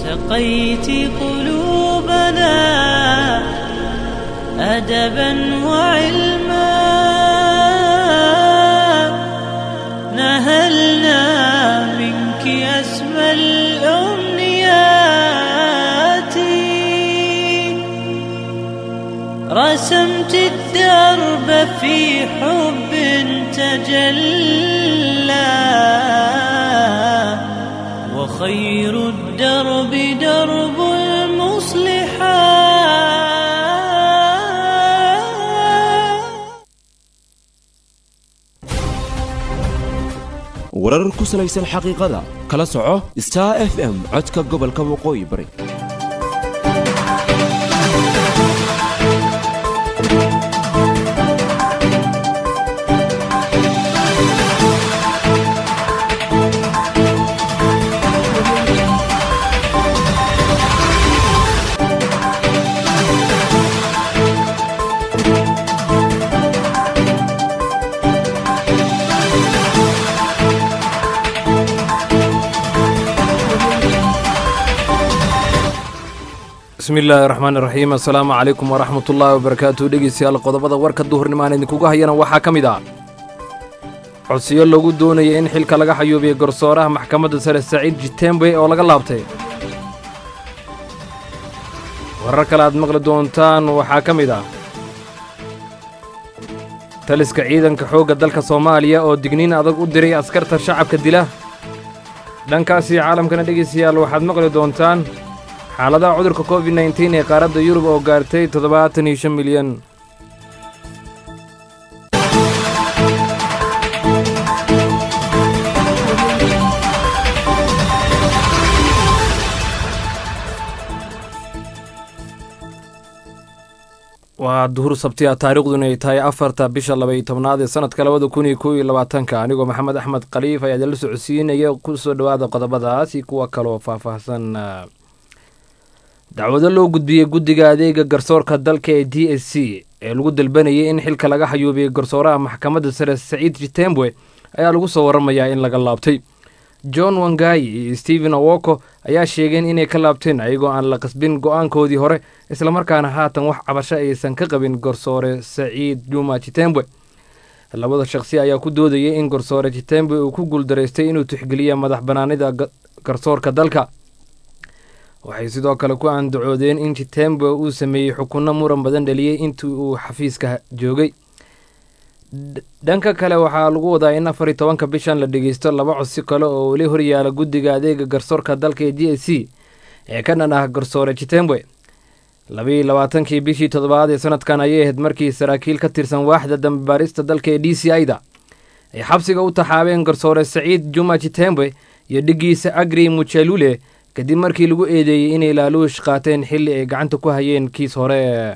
سقيت قلوبنا أدبا وعلما نهلنا منك أسمى الأمنيات رسمت الدرب في حب تجلى وخير الدرب درب المصلحات warar ku salaysan xaqiiqada kala soco star f m codka gobolka waqooyi bari bismi illaahi raxmaan iraxiim assalaamu calaykum waraxmat ullaahi wabarakaatu dhegeystayaal qodobada warka duhurnimo aan idinkuga hayana waxaa ka mid ah codsiyo lagu doonaya in xilka laga xayuubiyo garsooraha maxkamadda sare saciid jitembe oo laga laabtay warar kale aad maqli doontaan waxaa ka mid ah taliska ciidanka xoogga dalka soomaaliya oo digniin adag u diray askarta shacabka dila dhankaasi caalamkana dhegeystayaal waxaad maqli doontaan xaaladaha cudurka covid nteen ee qaaradda yurub oo gaartay toddobaatan iyo shan milyan waa duhur sabtiya taariikhduna ay tahay afarta bisha labaiyo tobnaad ee sanadka labada kun iyo kow iyo labaatanka anigoo maxamed axmed khaliif ayaa idinla socodsiinaya ku soo dhowaada qodobadaas iyo kuwa kaloo faahfaahsan dacwado loo gudbiyey guddiga adeega garsoorka dalka ee d s c ee lagu dalbanayay in xilka laga xayuubiyey garsooraha maxkamadda sare saciid jitembwe ayaa lagu soo waramayaa in laga laabtay john wangayi iyo stephen awoko ayaa sheegeen inay ka laabteen ayagoo aan la qasbin go-aankoodii hore islamarkaana haatan wax cabasho aysan ka qabin garsoore saciid juma jitembwe labada shaqsi ayaa ku doodayay in garsoore jitembwe uu ku guuldaraystay inuu tixgeliya madax banaanida garsoorka dalka waxay sidoo kale ku andacoodeen in jitembe uu sameeyey xukunno muran badan dhaliyey intii uu xafiiska joogay dhanka kale waxaa lagu wadaa in afar iyo tobanka bishan la dhegeysto laba codsi kale oo weli horyaala guddiga adeega garsoorka dalka ee d s c ee ka dhan ah garsoore jitembe labaiyo labaatankii bishii toddobaad ee sanadkan ayay ahayd markii saraakiil ka tirsan waaxda dambibaarista dalka ee d c i-da ay xabsiga u taxaabeen garsoore saciid juma jitembe iyo dhigiisa agri mujalule kadib markii lagu eedeeyey inay laaluush qaateen xilli ay gacanta ku hayeen kiis hore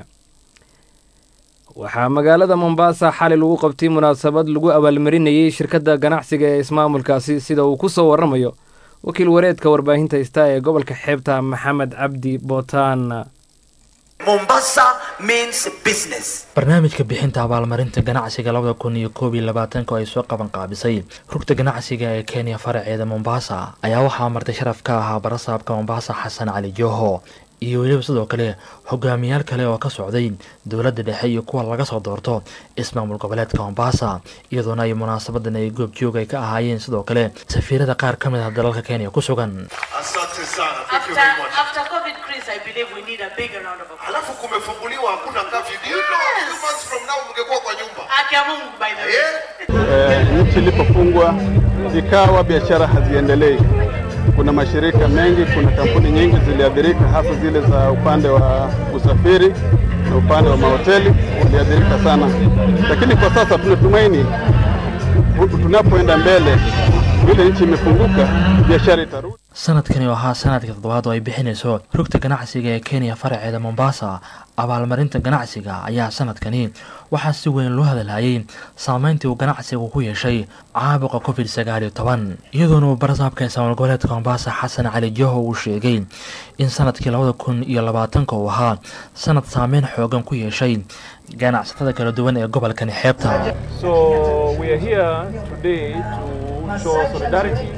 waxaa magaalada mombasa xali lagu qabtay munaasabad lagu abaalmarinayey shirkadda ganacsiga ee ismaamulkaasi sida uu ku soo waramayo wakiil wareedka warbaahinta ista ee gobolka xeebta maxamed cabdi bootaan Mombasa means business. barnaamijka bixinta abaalmarinta ganacsiga labada kun iyo koob iyo labaatanka oo ay soo qaban qaabisay rugta ganacsiga ee kenya faraceeda mombasa ayaa waxaa martay sharaf ka ahaa barasaabka mombasa xasan cali joho iyo weliba sidoo kale hogaamiyaal kale oo ka socday dowladda dhexe iyo kuwa laga soo doorto ismaamul goboleedka mombasa iyadoona ay munaasabadan ay goobjoog ay ka ahaayeen sidoo kale safiirada qaar ka mid ah dalalka kenya ku sugan Asante sana. Thank you After, very much. after COVID craze, I believe we need a bigger round of applause. Alafu kumefunguliwa hakuna curfew. Do you know a few months from now mngekuwa kwa nyumba? Haki ya Mungu, by the way. Yeah? Eh, nchi ilipofungwa zikawa biashara haziendelei. Kuna mashirika mengi, kuna kampuni nyingi ziliathirika, hasa zile za upande wa usafiri na upande wa mahoteli uliathirika sana, lakini kwa sasa tunatumaini hu- tunapoenda mbele, vile nchi imefunguka, biashara itarudi. sanadkani oo ahaa sanadka toddobaad oo ay bixinayso rugta ganacsiga ee kenya faraceeda mombasa abaalmarinta ganacsiga ayaa sanadkani waxaa si weyn loo hadalhayay saameyntii uu ganacsigu ku yeeshay caabuqa covid sagaal iyo toban iyadoona uu barasaabka ismaamul goboleedka mombasa xasan cali joho uu sheegay in sanadkii labada kun iyo labaatanka uu ahaa sanad saameyn xoogan ku yeeshay ganacsatada kala duwan ee gobolkani xeebta So we are here today to show solidarity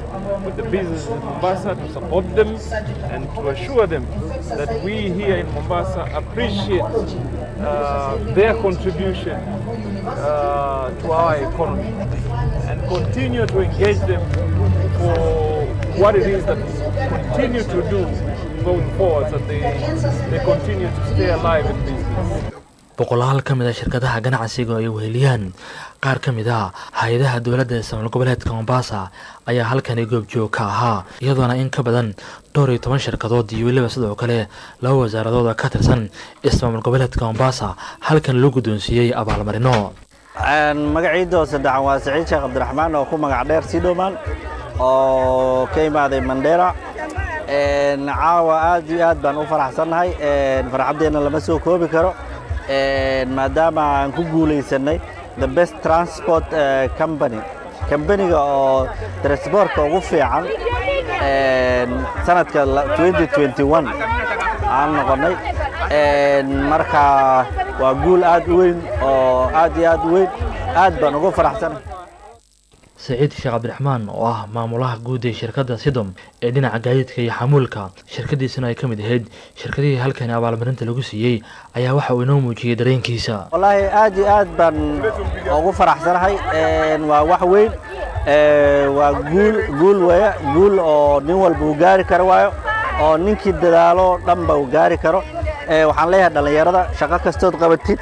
with the businesses in Mombasa to support them and to assure them that we here in Mombasa appreciate uh, their contribution uh, to our economy and continue to engage them for what it is that we continue to do going forward so they, they continue to stay alive in business. boqolaal ka mid a shirkadaha ganacsiga oo ay weheliyaan qaar ka mid a hay-adaha dowladda ee samaal goboleedka mombasa ayaa halkani goobjoog ka ahaa iyadoona in ka badan dhowr iyo toban shirkadood iyo weliba sidoo kale laba wasaaradooda ka tirsan ismaamul goboleedka mombasa halkan loo guddoonsiiyey abaalmarino magaciidoo saddexan waa saciid sheekh cabdiraxmaan oo ku magac dheer sidhoman oo ka imaaday mandheera caawa aad iyo aad baan u faraxsannahay farxaddeenna lama soo koobi karo maadaama aan ku guulaysanay the best transport company kambaniga oo transportka ugu fiican sanadka 2021 aan noqonnay marka waa guul aad u weyn oo aad iyo aad u weyn aad baan ugu faraxsanay saciid sheekh cabdiraxmaan oo ah maamulaha guud ee shirkadda sidom ee dhinaca gaadiidka iyo xamuulka shirkadiisana ay ka mid ahayd shirkadihii halkani abaalmarinta lagu siiyey ayaa waxa uu inoo muujiyey dareenkiisa wallaahi aad iyo aad baan ugu faraxsanahay waa wax weyn waa guul guul weeye guul oo nin walba uu gaari karo waayo oo ninkii dadaalo dhanba uu gaari karo waxaan leeyahay dhallinyarada shaqo kastood qabatid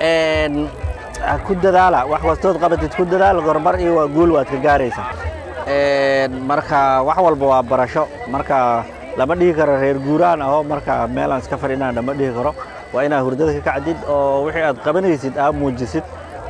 ku dadaala wax kastood qabatid ku dadaala gormar iyo waa guul waad ka gaaraysaa marka wax walba waa barasho marka lama dhihi karo reer guuraan aho marka meelaan iska fadhinaan lama dhihi karo waa inaad hurdada ka kacdid oo wixii aad qabanaysid aad muujisid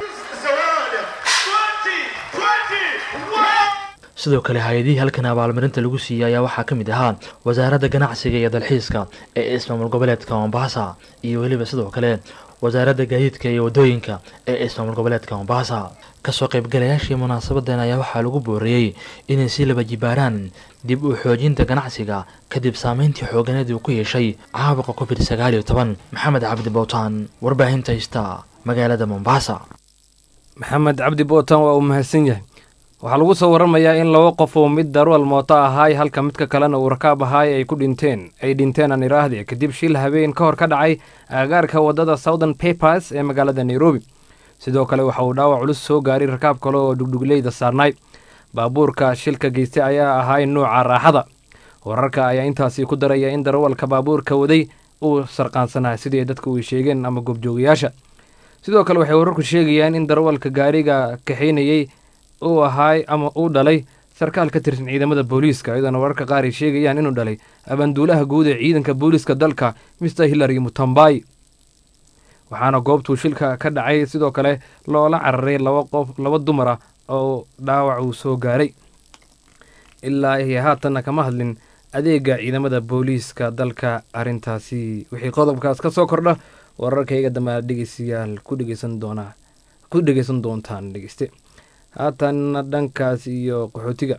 sidoo kale hay-adihii halkan abaalmarinta lagu siiyey ayaa waxaa ka mid ahaa wasaaradda ganacsiga iyo dalxiiska ee ismaamul goboleedka mombasa iyo weliba sidoo kale wasaaradda gaadiidka iyo waddooyinka ee ismaamul goboleedka mombasa kasoo qaybgalayaashii munaasabadan ayaa waxaa lagu booriyey inay si laba jibaaraan dib u xoojinta ganacsiga kadib saameyntii xooganeed uu ku yeeshay caabuqa covid sagaal iyo toban maxamed cabdi bowtaan warbaahinta hista magaalada mombasa maxamed cabdi bootan waa uu mahadsan yahay waxaa lagu soo waramayaa in laba qof oo mid darwal mooto ahaay halka midka kalena uu rakaab ahaay ay ku dhinteen ay dhinteen aan iraahde kadib shil habeen ka hor ka dhacay aagaarka waddada southern papers ee magaalada nairobi sidoo kale waxa uu dhaawac culus soo gaaray rakaab kale oo dhugdhugleyda saarnaay baabuurka shilka geystay ayaa ahaay nuuca raaxada wararka ayaa intaasi ku daraya in darawalka baabuurka waday uu sarqaansanaa sidii dadku ay sheegeen ama goobjoogayaasha sidoo kale waxay wararku sheegayaan in darawalka gaariga kaxaynayey uu ahaay ama uu dhalay sarkaal ka tirsan ciidamada booliiska iyadoona wararka qaar ay sheegayaan inuu dhalay abaanduulaha guud ee ciidanka booliiska dalka mister hillary mutambai waxaana goobtuu shilka ka dhacay sidoo kale loola cararay laba qof laba dumar ah oo dhaawac uu soo gaaray ilaa iyo haatanna kama hadlin adeega ciidamada booliiska dalka arrintaasi wixii qodobkaas ka soo kordha wararkayga dambe aad dhegeystayaal ku dhegeysan doonaa ku dhegeysan doontaan dhegeyste haatanna dhankaas iyo qaxootiga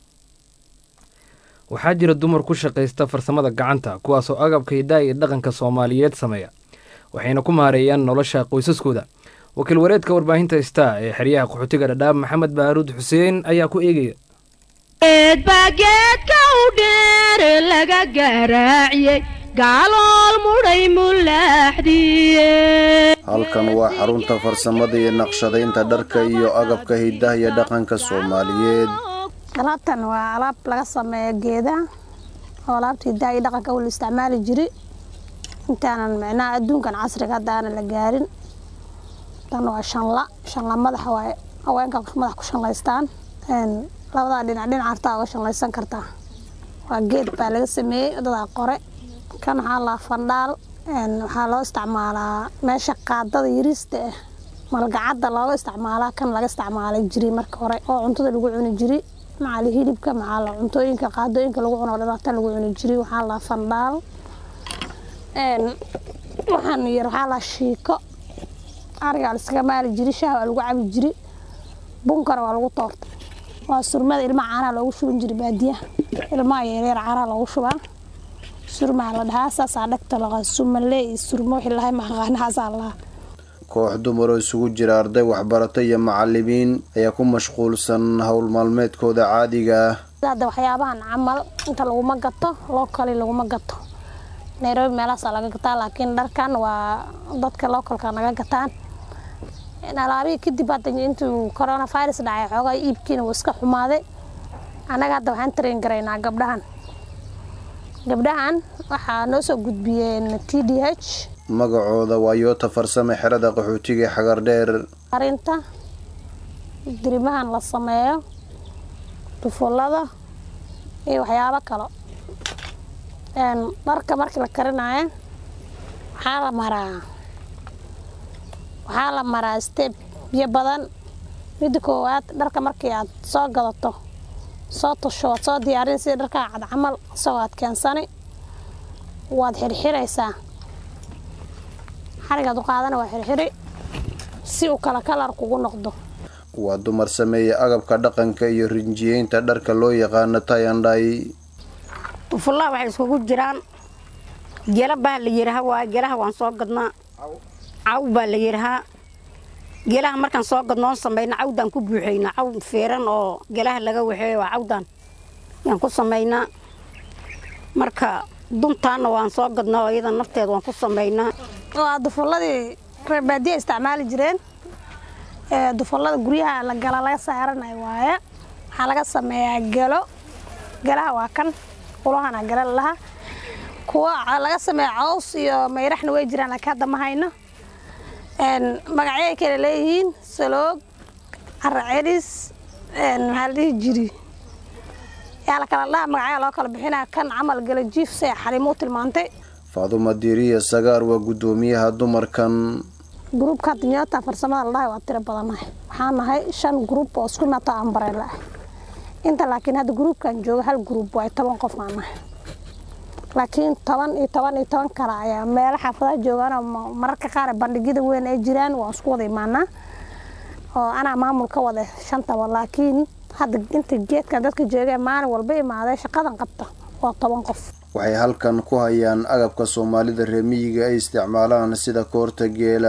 waxaa jira dumar ku shaqaysta farsamada gacanta kuwaasoo agabka hiddaha iyo dhaqanka soomaaliyeed sameeya waxayna ku maareeyaan nolosha qoysaskooda wakiil wareedka warbaahinta star ee xeryaha qaxootiga dhadhaab maxamed baaruud xuseen ayaa ku eegaya geedbaa geedka u dheer laga garaaciyey gaalool mudhay mulaaxdiye halkan waa xarunta farsamada iyo naqshadaynta dharka iyo agabka hiddaha iyo dhaqanka soomaaliyeed alaabtan waa alaab laga sameeya geedaha oo alaabta hiddaha iyo dhaqanka wala isticmaali jiri intaanan micnaha adduunkan casriga hadda aanan la gaarin tan waa shanla shanla madaxa waaye haweenka madax ku shanlaystaan labadaa dhinac dhinac hartaa uga shanlaysan kartaa waa geed baa laga sameeyey dadaa qore kan waxaa laa fandhaal waxaa loo isticmaalaa meesha qaadada yariista ah malgacadda looga isticmaalaa kan laga isticmaalay jiri marka hore oo cuntada lagu cuni jiri macal hilibka macal cuntooyinka qaadooyinka lagu cuno dhanaata lagu cuni jiri waxaa laa fandhaal waxaan yar waxaa laa shiiko arigaa laiskaga maali jiri shaah waa lagu cabi jiri bunkana waa lagu toorta waa surmada ilmaha caanaha loogu shuban jiri baadiyaha ilmaha yaryar caanaha loogu shubaa surmaa la dhahaa saasaa dhagta laqa sumalee iyo surmo wixii lahay maqaanahaasaa lahaa koox dumar oo isugu jira arday waxbarata iyo macalimiin ayaa ku mashquulsan howl maalmeedkooda caadiga ah hadda waxyaabahan camal inta laguma gato locally laguma gato nairobi meelahaasaa laga gataa laakiin dharkan waa dadka localka naga gataan alaabihii kadib hadda intuu coronavirus dhacay xoogaa iibkiina wuu iska xumaaday annaga hadda waxaan train garaynaa gabdhahan gabdhahan waxaa noo soo gudbiyeen t d h magacooda waa yoota farsame xerada qaxootiga xagar dheer arinta dirimahan la sameeyo dufullada iyo waxyaabo kalo dharka markii la karinayo waxaa la maraa waxaa la maraa steb biyo badan midda koowaad dharka markii aad soo gadato soo tusho waad soo diyaarin sida dharkaa cad camal isagoo aad keensani waad xirxiraysaa xarigaad u qaadana waa xirxiri si uu kala kalar kugu noqdo waa dumar sameeya agabka dhaqanka iyo rinjiyeynta dharka loo yaqaano tayandhay dufullaha waxay iskugu jiraan gela baa la yidhaha waa gelaha waan soo gadnaa caw baa la yidhahaa gelaha markaan soo gadnoon samayna cawdaan ku buuxaynaa caw feeran oo gelaha laga waxeeyo waa cawdaan yaan ku samaynaa marka duntaanna waan soo gadnaa oo iyada nafteeda waan ku samaynaa waa dufulladii reer baadiya isticmaali jireen dufullada guryaha la gala laga saaranayo waaye waxaa laga sameeyaa gelo gelaha waa kan ulahana gala laha kuwa laga sameeya caws iyo mayraxna way jiraan laakiin hadda ma hayno magacyay kale leeyihiin saloog caracelis maxaa la dhihi jiri yaa la kala dhaha magacyaa loo kala bixinaya kan camal gala jiif say xaliimuu tilmaantay faaduma diiriya sagaar waa guddoomiyaha dumarkan gruubka hadda nyoota farsamada la dhahay waa tiro badannahay waxaan nahay shan gruub oo isku nato ambareela ah inta laakiin hadda gruubkan jooga hal gruub waa toban qof aan nahay laakiin toban iyo toban iyo toban kale ayaa meelo xaafadaha joogaan oo mararka qaar bandhigyada weyn ay jiraan waan isku wada imaanaa oo anaa maamul ka wada shantaba laakiin hadda inta geedkan dadka jooga maalin walba imaaday shaqadan qabta waa toban qof waxay halkan ku hayaan agabka soomaalida reemiyiga ay isticmaalaan sida koorta geela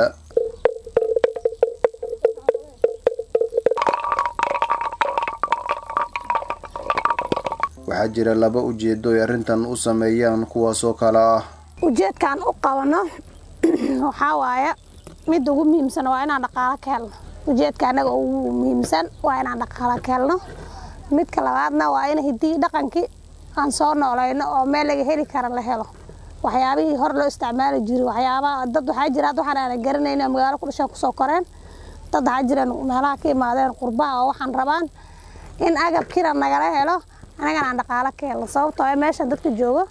waxaa jira laba ujeedo ay arrintan u sameeyaan kuwaasoo kale ah ujeedkaan u qabano waxaa waaye midda ugu muhiimsan waa inaan dhaqaalo ka helno ujeedka anaga ugu muhiimsan waa inaan dhaqaalo ka helno midka labaadna waa in hiddii dhaqankii aan soo noolayno oo meel laga heli kara la helo waxyaabihii hor loo isticmaali jiray waxyaabaha dad waxaa jira hadda waxaan aanan garanayn oo magaalo ku dhashaan kusoo koreen dad waxaa jiraan meelaha ka imaadeen qurbaha oo waxaan rabaan in agabkiina nagala helo anagana aan dhaqaalo ka helno sababtoo ah meeshan dadka joogo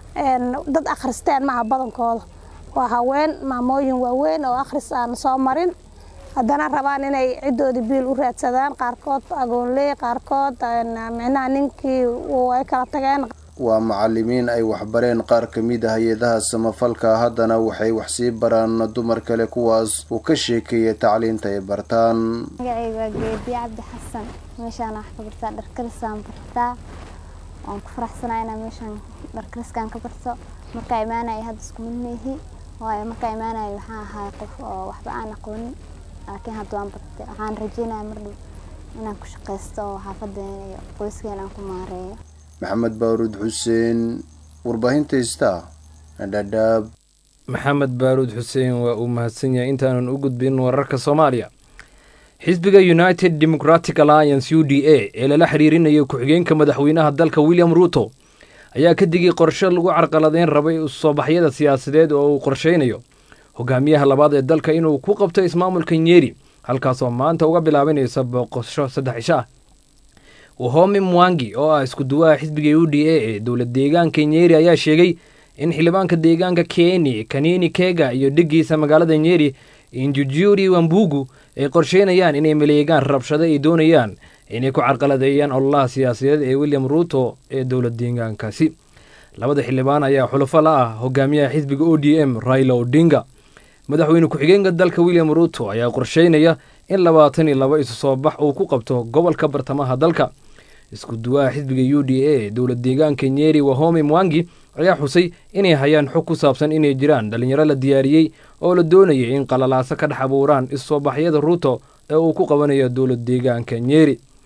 dad akhristeen maaha badankooda waa haween maamooyin waaweyn oo akhris aan soo marin haddana rabaan inay ciddoodii biil u raadsadaan qaarkood agoonley qaarkood micnaha ninkii ay kala tageen waa macalimiin ay waxbareen qaar ka mid ah hay-adaha samafalka haddana waxay wax sii baraan dumar kale kuwaas uu ka sheekeeya tacliinta ay bartaan magacayga waa geediye cabdi xasan meeshaan wax ka bartaa dharkarisaan bartaa waan ku faraxsanaa inaan meeshaan dharkariskaan ka barto markaa imaanaya hadda isku mid meehi waayo markaa imaanaya waxaan ahay qof oo waxba aan aqoonin laakiin hadda waan bartay waxaan rajeynaya mar dhow inaan ku shaqaysto oo xaafadeena iyo qoyskeena aan ku maareeyo maxamed baaruud xuseen warbaahinta ista dhadhaab maxamed baaruud xuseen waa uu mahadsan yahay intaanan u gudbin wararka soomaaliya xisbiga united democratic alliance u d a ee lala xiriirinayo ku-xigeenka madaxweynaha dalka william ruuto ayaa ka digay qorshe lagu carqaladeyn rabay soobaxyada siyaasadeed oo uu qorsheynayo hogaamiyaha labaad ee dalka inuu ku qabto ismaamulka nyeri halkaasoo maanta uga bilaabanaysa booqosho saddex cisho ah wahomi mwangi oo ah isku duwaha xisbiga u d a ee dowlad deegaanka nyeri ayaa sheegay in xildhibaanka deegaanka keni kanini kega iyo dhigiisa magaalada nyeri injujuri wambugu ay qorsheynayaan inay maleegaan rabshado ay doonayaan inay ku carqaladeeyaan ololaha siyaasadeed ee william ruuto ee dowlad deegaankaasi labada xildhibaan ayaa xulafo la ah hogaamiyaha xisbiga o d m raila odinga madaxweyne ku-xigeenka dalka william ruuto ayaa qorsheynaya in labaatan iyo laba isu soo bax uu ku qabto gobolka bartamaha dalka isku duwaha xisbiga u d a dowlad deegaanka nyeri wahomi mwangi ayaa xusay inay hayaan xog ku saabsan inay jiraan dhallinyaro la diyaariyey oo la doonayay in qalalaaso ka dhex abuuraan issoo baxyada ruuto ee uu ku qabanayo dowlad deegaanka nyeri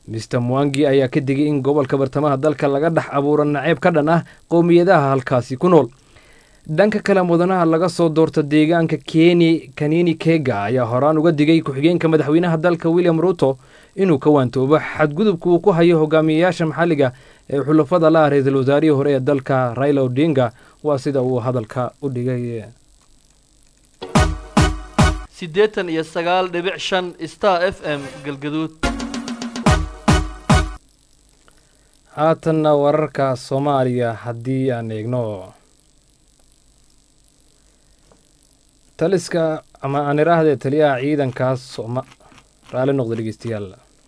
mister mwangi ayaa ka digay in gobolka bartamaha dalka laga dhex abuuro naceeb ka dhan ah qowmiyadaha halkaasi ku nool dhanka kale mudanaha laga soo doorta deegaanka keni kanini kega ayaa horaan uga digay ku-xigeenka madaxweynaha dalka william ruto inuu ka waantoobo xadgudubka uu ku hayo hogaamiyeyaasha maxalliga ee xulafada la ah ra-iisul wasaarihii hore ee dalka raila odinga waa sida uu hadalka u dhigay siddeetan iyo sagaal dhibic shan star f m galgaduud haatanna wararka soomaaliya haddii aan eegno taliska ama aan idhaahdee taliyaha ciidankaas sooma raali noqda dhegeystayaal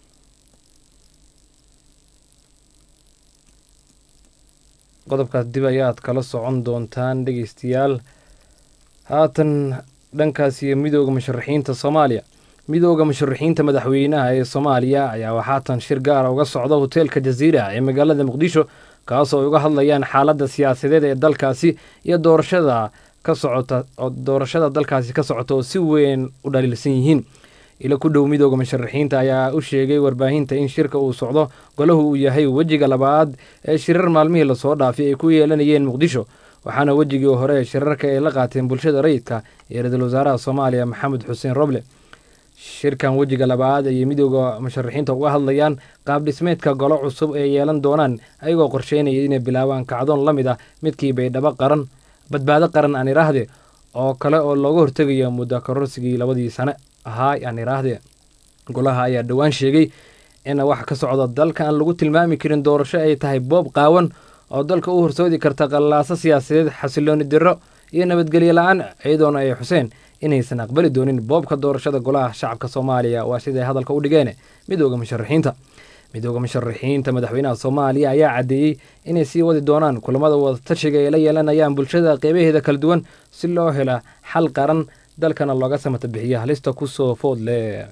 qodobkaas dib ayaad kala socon doontaan dhegeystayaal haatan dhankaas iyo midooda musharaxiinta soomaaliya midooda musharaxiinta madaxweynaha ee soomaaliya ayaa waxaatan shir gaara uga socda hoteelka jaziira ee magaalada muqdisho kaasoo ay uga hadlayaan xaaladda siyaasadeed ee dalkaasi iyo doorashada ka socota oo doorashada dalkaasi ka socota oo si weyn u dhaliilsan yihiin ilo ku dhow midooda musharaxiinta ayaa u sheegay warbaahinta in shirka uu socdo golahu uu yahay wejiga labaad ee shirar maalmihii lasoo dhaafay ay ku yeelanayeen muqdisho waxaana wejigii hore ee shirarka ay la qaateen bulshada rayidka iyo ra-iisul wasaaraha soomaaliya maxamed xuseen roble shirkan wejiga labaad ayay midooda musharaxiinta uga hadlayaan qaab dhismeedka golo cusub ee yeelan doonaan ayagoo qorsheynaya inay bilaabaan kacdoon la mid ah midkii baydhabo qaran badbaado qaran aan idhaahde oo kale oo looga hortegayo muddo kororsigii labadii sane ahaa aan idhaahde golaha ayaa dhowaan sheegay in wax ka socda dalka aan lagu tilmaami karin doorasho ay tahay boob qaawan oo dalka u horsoodi karta qallaaso siyaasadeed xasilooni diro iyo nabadgelyo la-aan iyadoona ay xuseen inaysan aqbali doonin boobka doorashada golaha shacabka soomaaliya waa siday hadalka u dhigeen midooda musharaxiinta midooda musharaxiinta madaxweynaha soomaaliya ayaa caddeeyey inay sii wadi doonaan kulamada wadatashiga ay la yeelanayaan bulshada qeybaheeda kala duwan si loo hela xal qaran dalkana looga samata bixiya halista kusoo food leh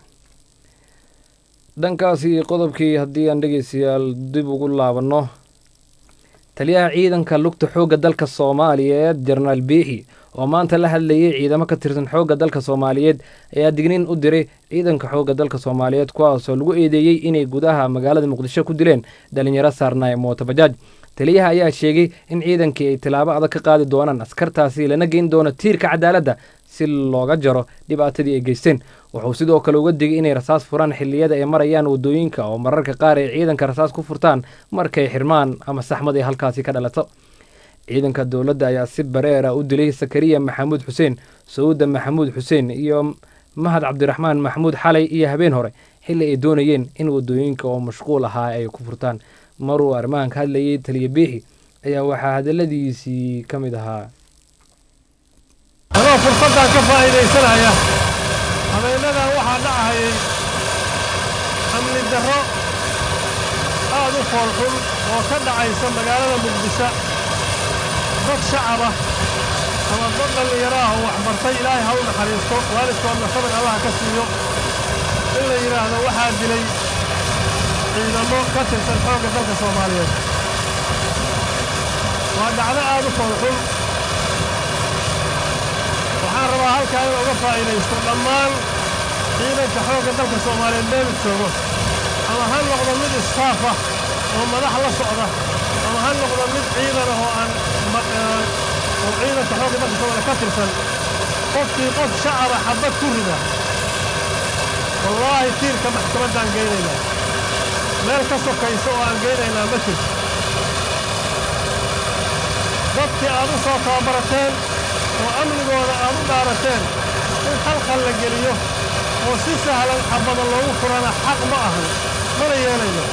dhankaasi qodobkii haddii aan dhegeystayaal dib ugu laabanno taliyaha ciidanka lugta xoogga dalka soomaaliyeed jenaraal biixi oo maanta la hadlayay ciidamo ka tirsan xoogga dalka soomaaliyeed ayaa digniin u diray ciidanka xoogga dalka soomaaliyeed kuwaasoo lagu eedeeyey inay gudaha magaalada muqdisho ku dileen dhalinyaro saarnaaye mootobajaaj taliyaha ayaa sheegay in ciidankii ay tilaabo adag ka qaadi doonaan askartaasi lana geyn doono tiirka cadaaladda si looga jaro dhibaatadii ay geysteen wuxuu sidoo kale uga digay inay rasaas furaan xilliyada ay marayaan waddooyinka oo mararka qaar ay ciidanka rasaas ku furtaan markay xirmaan ama saxmad ay halkaasi ka dhalato ciidanka dowladda ayaa si bareera u dilay sakariya maxamuud xuseen sawuda maxamuud xuseen iyo mahad cabdiraxmaan maxamuud xalay iyo habeen hore xilli ay doonayeen in waddooyinka oo mashquul ahaa ay ku furtaan maruu arrimahan ka hadlayay taliya biixi ayaa waxaa hadalladiisii ka mid ahaa anoo fursaddan ka faa'iidaysanaya habeennadan waxaa dhacahayay amni darro aad u foolxun oo ka dhacaysa magaalada muqdisho dad shacaba ama dad dhallinyaro ah oo waxbartay ilaahay ha u naxariisto waalidkoodna sabir allaha ka siiyo in la yidhaahdo waxaa dilay ciidamo ka tirsan xoogga dalka soomaaliyeed waa dhacdo aad u foolxun waxaan rabaa halkaa in uga faa'iidaysto dhammaan ciidanka xoogga dalka soomaaliyeed meelu joogo ama ha noqdo mid istaaf ah oo madax la socda ama ha noqdo mid ciidan ah oo aan oo ciidanka xoogga dalka soomaaliya ka tirsan qofkii qof shacaba xabbad ku rida wallaahi tiirka maxkamaddaan geynaynaa meel ka sokaysa oo aan geynaynaa ma jirto dadkii aad u soo tababarateen oo amnigooda aad u dhaarateen in khalkhal la geliyo oo si sahlan xabbada loogu furana xaq ma ahan mana yeelayno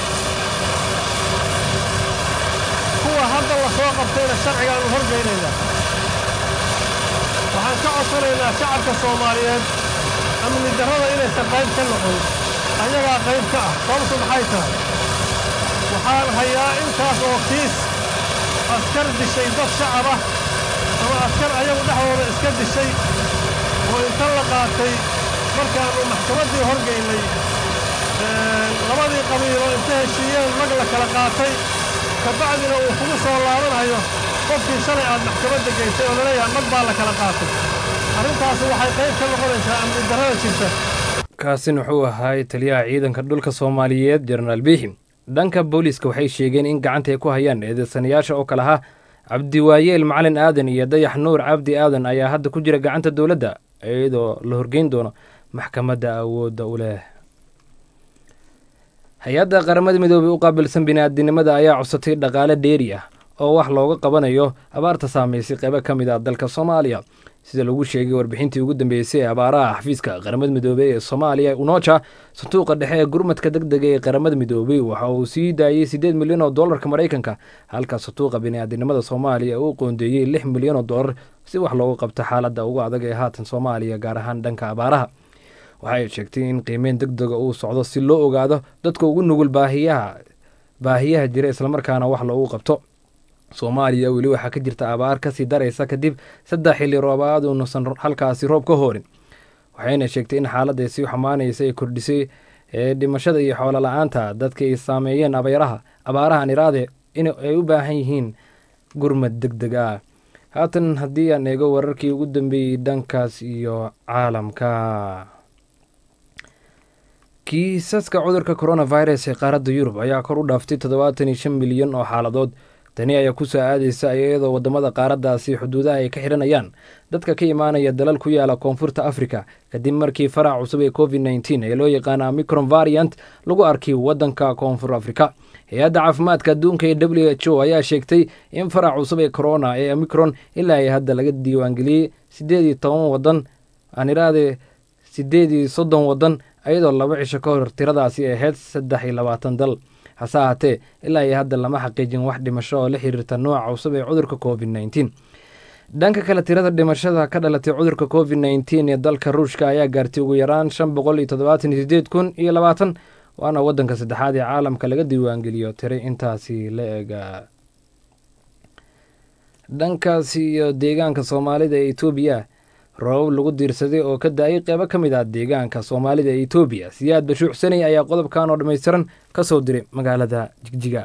kuwa hadda la soo qabtayna sharcigaannu horgeynaynaa waxaan ka codsanaynaa shacabka soomaaliyeed amni darrada inaysan qayb ka noqon ayagaa qayb ka ah sababtu maxay tahay waxaan hayaa intaas oo kiis askar dishay dad shacab ah ama askar ayagu dhexdooda iska dishay oo inta la qaatay markaannu maxkamaddii horgaynay labadii qabiilo inta heshiiyeen mag la kala qaatay ka bacdina uu kugu soo laabanayo qofkii shalay aad maxkamadda geysay oo laleeyahay mag baa la kala qaatay arrintaasi waxay qayb ka noqonaysaa amni darrada jirta kaasina wuxuu ahaay taliyaha ciidanka dhulka soomaaliyeed jenaraal biixi dhanka booliiska waxay sheegeen in gacanta ay ku hayaan eedeysanayaasha oo kale ahaa cabdiwaayeel macalin aadan iyo dayax nuur cabdi aadan ayaa hadda ku jira gacanta dowladda iyadoo la horgeyn doono maxkamadda awoodda u leh hay-adda qaramada midoobey u qaabilsan bini'aadinimada ayaa cusatay dhaqaale dheeri ah oo wax looga qabanayo abaarta saameysay qeybo ka mid ah dalka soomaaliya sida lagu sheegay warbixintii ugu dambeysay ee abaaraha xafiiska qaramada midoobey ee soomaaliya unoja sanduuqa dhexe ee gurmadka deg dega ee qaramada midoobey waxa uu sii daayey siddeed milyan oo dollarka maraykanka halka sanduuqa bini'aadinimada soomaaliya uu qoondeeyey lix milyan oo dollar si wax loogu qabto xaaladda ugu adag ee haatan soomaaliya gaar ahaan dhanka abaaraha waxay sheegtay in qiimeyn deg dega uu socdo si loo ogaado dadka ugu nugul baahiyaha baahiyaha jira islamarkaana wax loogu qabto soomaaliya weli waxaa ka jirta abaar kasii daraysa kadib saddex xilli roobaad uunusan halkaasi roob ka hoorin waxayna sheegtay in xaaladday sii xumaanaysa ay kordhisay ee dhimashada iyo xoolo la-aanta dadka ay saameeyeen abeeraha abaarahan iraade in ay u baahan yihiin gurmad deg deg ah haatan haddii aan eego wararkii ugu dambeeyey dhankaas iyo caalamka kiisaska cudurka coronavirus ee qaaradda yurub ayaa kor u dhaaftay toddobaatan iyo shan milyan oo xaaladood tani ayaa ku soo aadaysa iyadoo wadamada qaaraddaasi xuduudaha ay ka xidhanayaan dadka ka imaanaya dalal ku yaala koonfurta africa kadib markii farac cusub ee covid nteen ee loo yaqaana omicron variant lagu arkay wadanka koonfur africa hay-adda caafimaadka adduunka ee w h o ayaa sheegtay in farac cusub ee corona ee omicron ilaa ay hadda laga diiwaangeliyey sideed iyo toban wadan aan iraade sideed iyo soddon wadan iyadoo laba cisho ka hor tiradaasi ahayd saddex iyo labaatan dal hase ahaatee ilaa iyo hadda lama xaqiijin wax dhimasho oo la xiriirta nooca cusub ee cudurka covid nteen dhanka kale tirada dhimashada ka dhalatay cudurka covid nteen ee dalka ruushka ayaa gaartay ugu yaraan shan boqol iyo toddobaatan iyo sideed kun iyo labaatan waana wadanka saddexaad ee caalamka laga diiwaangeliyo tiray intaasi la ega dhankaasi iyo deegaanka soomaalida ee etoobiya roobab lagu diirsaday oo ka da-ay qeybo ka mid ah deegaanka soomaalida ee etoobiya siyaad bashuucsanay ayaa qodobkan oo dhammaystiran ka soo diray magaalada jigjiga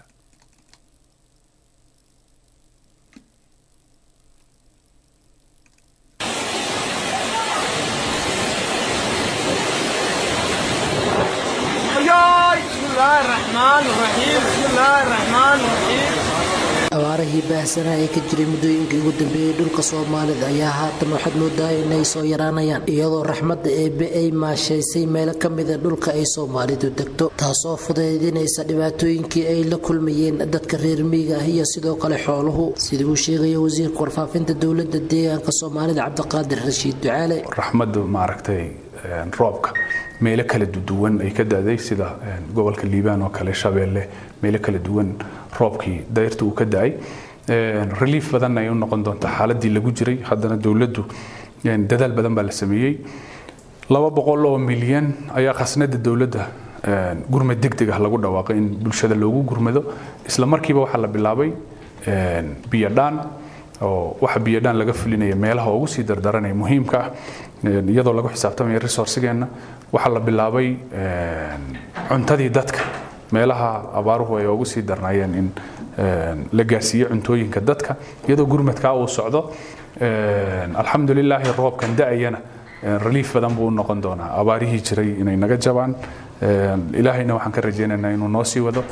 abaarihii baahsanaa ee ka jiray muddooyinkii ugu dambeeyey dhulka soomaalida ayaa haatan waxaad moodaa inay soo yaraanayaan iyadoo raxmadda eebbe ay maashaysay meelo ka mida dhulka ay soomaalidu degto taasoo fudaydinaysa dhibaatooyinkii ay la kulmayeen dadka reer miyiga ah iyo sidoo kale xooluhu sida uu sheegaya wasiirka warfaafinta dowladda deegaanka soomaalida cabdiqaadir rashiid ducaale raxmaddu maaragtay roobka meelo kala duwan ay ka da-day sida gobolka liibaan oo kale shabeelle meelo kala duwan roobkii dayrta uu ka da-ay relief badanna ay u noqon doontaa xaaladii lagu jiray haddana dowladdu dadaal badan baa la sameeyey laba boqol oo milyan ayaa khasnada dowladda gurmad degdeg ah lagu dhawaaqay in bulshada loogu gurmado isla markiiba waxaa la bilaabay biyodhaan oo waxa biyodhaan laga fulinaya meelaha ugu sii dardaranaya muhiimka ah iyadoo lagu xisaabtamaya resourcigeenna waxaa la bilaabay cuntadii dadka meelaha abaaruhu ay ugu sii darnaayeen in la gaarsiiyo cuntooyinka dadka iyadoo gurmadkaa uu socdo alxamdulilaahi roobkan da-ayana relief badan buu u noqon doonaa abaarihii jiray inay naga jabaan ilaahayna waxaan ka rajaynaynaa inuu noo sii wado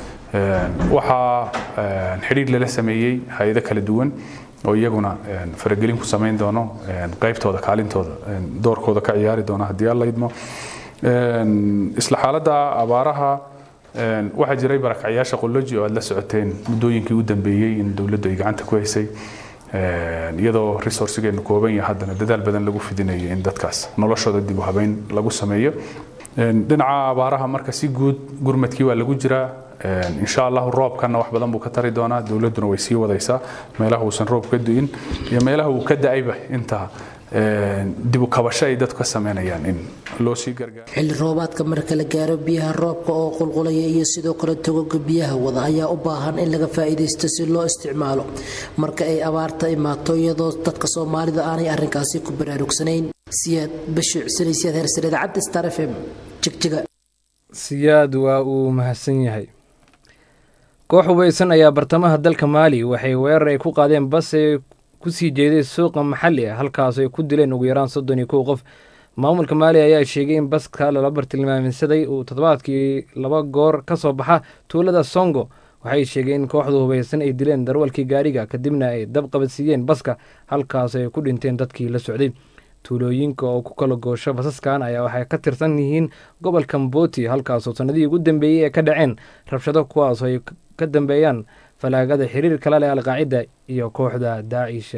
waxaa xidhiir lala sameeyey hay-ado kala duwan oo iyaguna faragelin ku samayn doono qaybtooda kaalintooda doorkooda ka ciyaari doona haddii alla idmo isla xaaladda abaaraha waxaa jiray barakacyaasha qoloji oo aad la socoteen muddooyinkii u dambeeyey in dowladdu ay gacanta ku haysay iyadoo resourcigeenu kooban yahay haddana dadaal badan lagu fidinayo in dadkaas noloshooda dib u habeyn lagu sameeyo dhinaca abaaraha marka si guud gurmadkii waa lagu jiraa insha allahu roobkana wax badan buu ka tari doonaa dowladduna way sii wadaysaa meelaha uusan roob ka du'in iyo meelaha uu ka da-ayba inta dib u kabasho ay dadku ka sameynayaan in loo sii gargaaro xilli roobaadka marka la gaaro biyaha roobka oo qulqulaya iyo sidoo kale togoga biyaha wada ayaa u baahan in laga faa'iidaysto si loo isticmaalo marka ay abaarta imaato iyadoo dadka soomaalida aanay arrinkaasi ku baraarugsanayn siyaad bashuucsanay siyaad hersare idaacadda star f m jigjiga siyaad waa uu mahadsan yahay koox hubaysan ayaa bartamaha dalka maali waxay weerar ay ku qaadeen bas ee kusii jeeday suuqa maxalli ah halkaas ay ku dileen ugu yaraan soddon iyo kow qof maamulka maali ayaa sheegay in baska lala bartilmaameysaday uu toddobaadkii laba goor ka soo baxa tuulada songo waxay sheegeen in kooxdu hubaysan ay dileen darwalkii gaariga kadibna ay dab qabadsiiyeen baska halkaas ay ku dhinteen dadkii la socday tuulooyinka oo ku kala goosho basaskan ayaa waxay ka tirsan yihiin gobolka mboti halkaasoo sanadihii ugu dambeeyey ee ka dhaceen rabshado kuwaasoo ay ka dambeeyaan falaagada xiriir kala leh alqaacida iyo kooxda daacish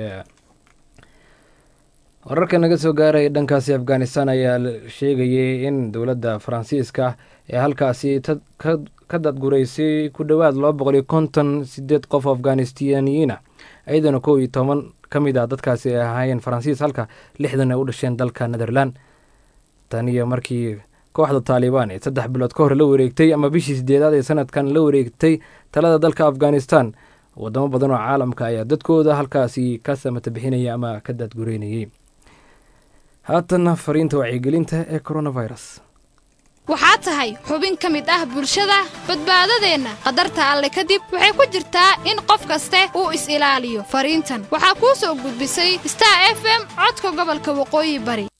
wararka naga soo gaaraya dhankaasi afghanistan ayaa sheegayay in dowladda faransiiska ee halkaasi ka dadgureysay ku dhowaad laba boqol iyo konton sideed qof oo afghanistaniyiina iyadana kow iyo toban ka mid ah dadkaasi ay ahaayeen faransiis halka lixdan ay u dhasheen dalka netherland tan iyo markii kooxda taalibaan ee saddex bilood ka hor la wareegtay ama bishii sideedaad ee sanadkan la wareegtay talada dalka afghanistan wadamo badan oo caalamka ayaa dadkooda halkaasi ka samata bixinaya ama ka daadgureynayay haatanna fariinta wacyigelinta ee coronavirus waxaa tahay xubin ka mid ah bulshada badbaadadeenna qadarta alle kadib waxay ku jirtaa in qof kaste uu is-ilaaliyo fariintan waxaa kuu soo gudbisay star f m codka gobolka waqooyi bari